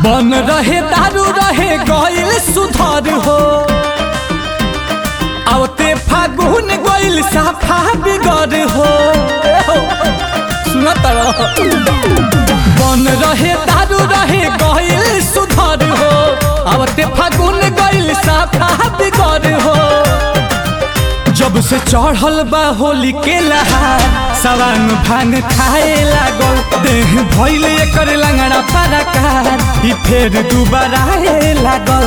बन रहे दारू रहे गइल सुधर हो आवते फागुन गइल साफा बिगर हो सुनत रह बन रहे दारू रहे गइल सुधर हो आवते फागुन गइल साफा बिगर हो जब से चढ़ल बा होली के लहार सवांग भांग खाए लागल देह भइल एकर लंगड़ा पराकार ई फेर दुबारा आए लागल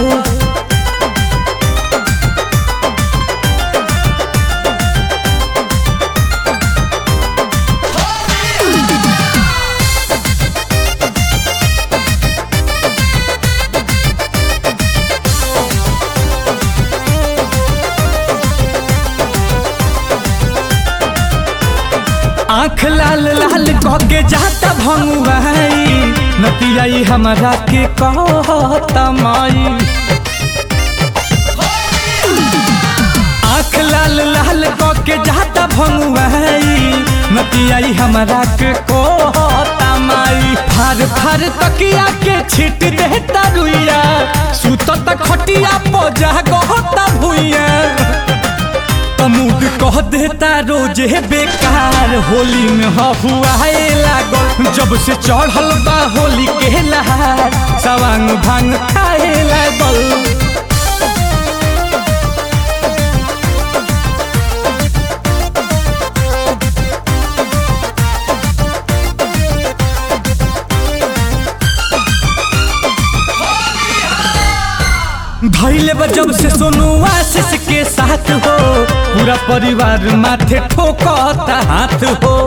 आँख लाल लाल कह के जाता भंगुआई नतियाई हमारा के कहता माई आँख लाल लाल कह के जाता भंगुआई नतियाई हमारा के कहता माई फार फार तकिया के छिट देता रुइया सुतत खटिया पजा गहता भुइया मूड कह देता रोजे बेकार होली में हफुआए लागल जब से चढ़ल बा होली के लहार सवांग भांग खाए लागल धैले बा जब से सोनू आशीष के साथ हो पूरा परिवार माथे ठोकता हाथ हो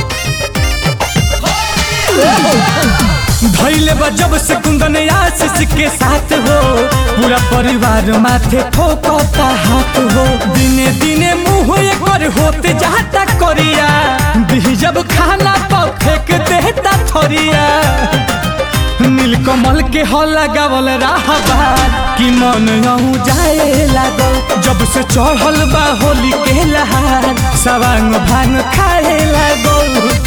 धैले बा जब से कुंदन आशीष के साथ हो पूरा परिवार माथे ठोकता हाथ हो दिने दिने मुंह एकर होते जाता करिया दी जब खाना तो फेंक देता थरिया नीलकमल के हो लगावल राहबार कि मन अहू जाए लागल जब से चढ़ल बा होली के लहार सवांग भांग खाए लागल